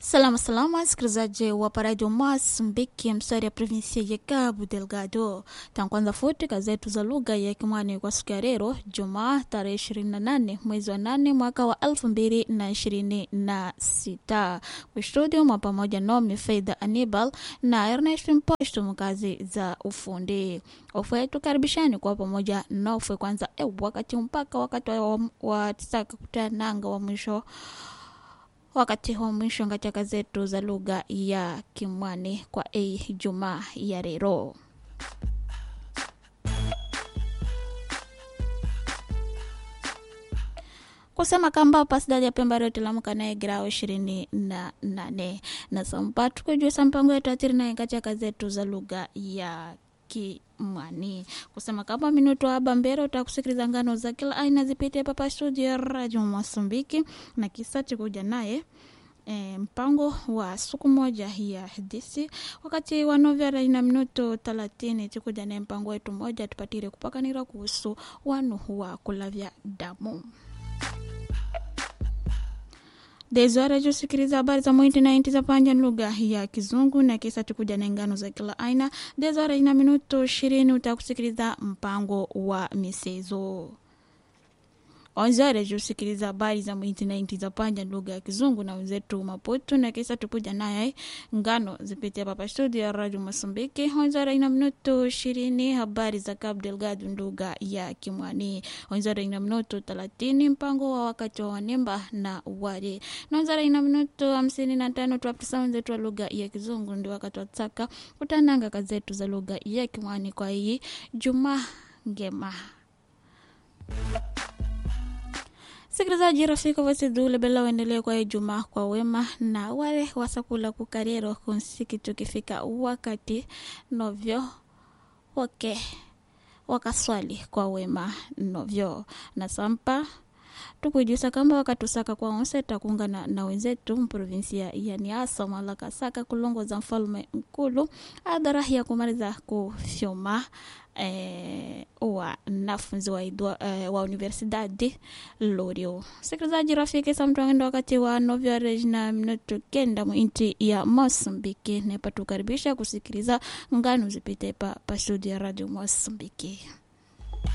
Salama salama, wasikilizaji wa paradio Mozambiki, mstari ya provinsia ya Cabo Delgado. Tankwanza futi kazetu za lugha ya Kimwani kwa siku ya leo Jumaa tarehe 28 mwezi wa 8 mwaka wa 2026. Kwa studio mwa pamoja nomi Faida Anibal na Ernest Mposto mkazi za ufundi. Ofwe tukaribishani kwa pamoja nofwe kwanza e, wakati mpaka wakati wa, wa tisaka kutananga wa mwisho wakati wa mwisho katika zetu za lugha ya Kimwani kwa a Jumaa ya leo. kusema kamba pasidadi ya pemba yote lamuka naye grao ishirini na nane na sampatu kujuisa mpango yetu atiri naye katika zetu za lugha ya kimwani kusema kama minuto aba mbele utakusikiliza ngano za kila aina zipite papa studio ya radio Mosambiki na kisa chikuja naye E, mpango wa siku moja ya hadithi wakati wa novela ina minuto thelathini tikuja naye mpango wetu moja tupatire kupakanira kuhusu wanu wa kulavya damu dezora jusikiliza habari za mwiti na inti za panja lugha ya kizungu na kisa tukuja na ngano za kila aina dezora ina minuto ishirini utakusikiliza mpango wa misezo onzare jusikiliza habari za mwiti na inti za panja lugha ya kizungu na wenzetu maputu na kisa tukuja naye ngano zipitia papa studio ya radio Mosambiki onzare ina minuto ishirini habari za Cabo Delgado lugha ya Kimwani onzare ina minuto thelathini mpango wa wakati wa wanemba na wale na onzare ina minuto hamsini na tano tuapisa wenzetu wa lugha ya kizungu ndio wakati wa tsaka kutananga kazetu za lugha ya Kimwani kwa hii juma ngema sikilizaji rafiki wasidhule bela waendelee kwa Ijumaa kwa wema na wale wasakula kukarero kunsiki tukifika wakati novyo wake wakaswali kwa wema novyo na sampa tukujusa kamba wakatusaka kwa onse takungana na wenzetu mprovinsia ya Niasa malakasaka kulongoza mfalme mkulu adhara ya kumaliza kufyoma eh, wanafunzi wa, idwa, eh, wa universidadi Lorio. Sikilizaji rafiki, samtwangenda wakati wa novyo rejina minuto kenda mwinti ya Mosambiki nepa tukaribisha kusikiliza ngano zipite pa, pa studio ya radio Mosambiki.